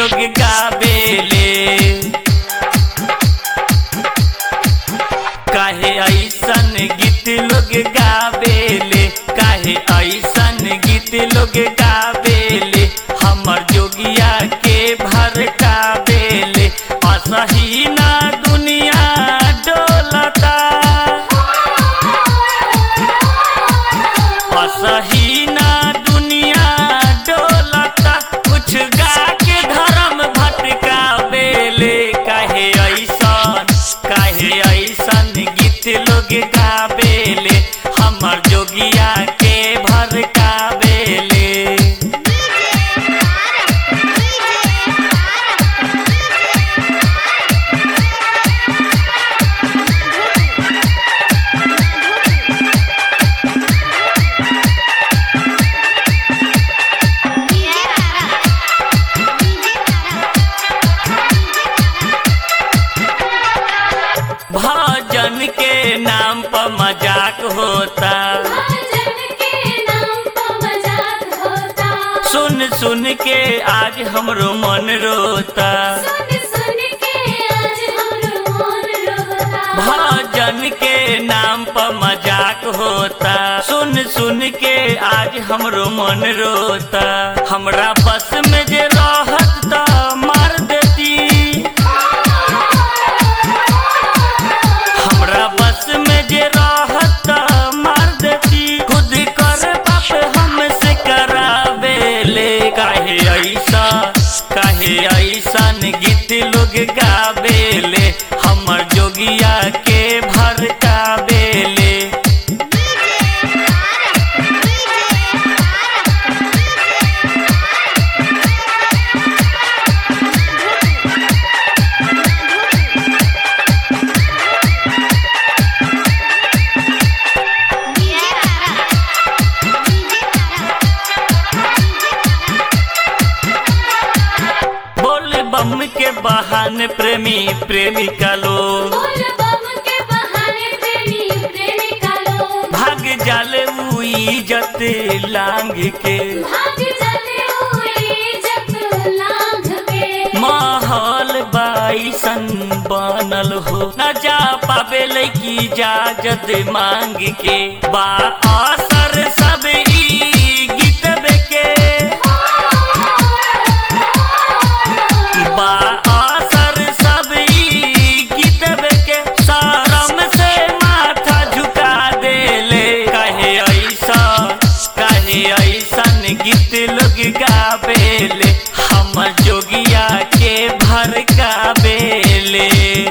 लोग गावेले काहे ऐसन गीत लोग गावेले काहे ऐसन गीत लोग गावेले हमर जोगिया के भर कावेले असही ना दुनिया डोलता असही ना दुनिया डोलता कुछ गा के धर्म भटका बेले काहे ऐसन काहे ऐसन गीत लोग गावेले हमर जोगिया के भर कावेले डीजे तारा डीजे भजन के नाम पर मजाक होता भजन के नाम पर मजाक होता सुन सुन के आज हमरो मन रोता सुन सुन के आज हमरो मन रोता भजन के नाम पर मजाक होता सुन सुन के आज हमरो मन रोता हमरा बस में जे रहत त मार देती हमरा बस में जे रहत त मार देती खुद कर बाप हमसे करावेले काहे ऐसा काहे ऐसन गीत लोग गावेले हमर जोगिया के भर कावेले डीजे तारा डीजे बोल बम के बहाने प्रेमी प्रेमिका लोग बोल बम के बहाने प्रेमी प्रेमिका लोग भाग जाले उ इज्जत लांग के भाग चले हुए जब लांघ के माहौल बाईसन बनल हो न जा पावे लैकी इजाजत मांग के बा असर सब ई गीतबे के बा असर सब ई गीतबे के शरम से माथा झुका देले कहे ऐसा कहे ऐसन गीत लोग गावेले हम जोगिया के भर कावेले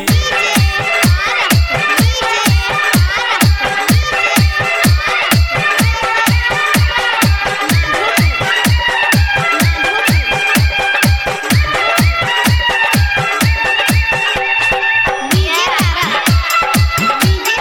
डीजे तारा डीजे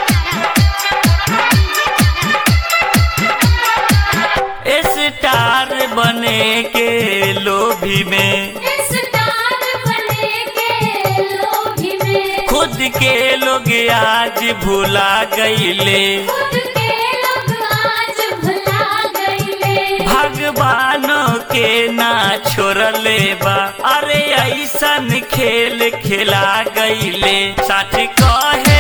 स्टार बने के लोभी में स्टार बने के लोभी में खुद के लोग आज भुला गईले खुद के लोग आज भुला गईले भगवानों के ना छोड़ले बा अरे ऐसन खेल खेला गईले सच कहे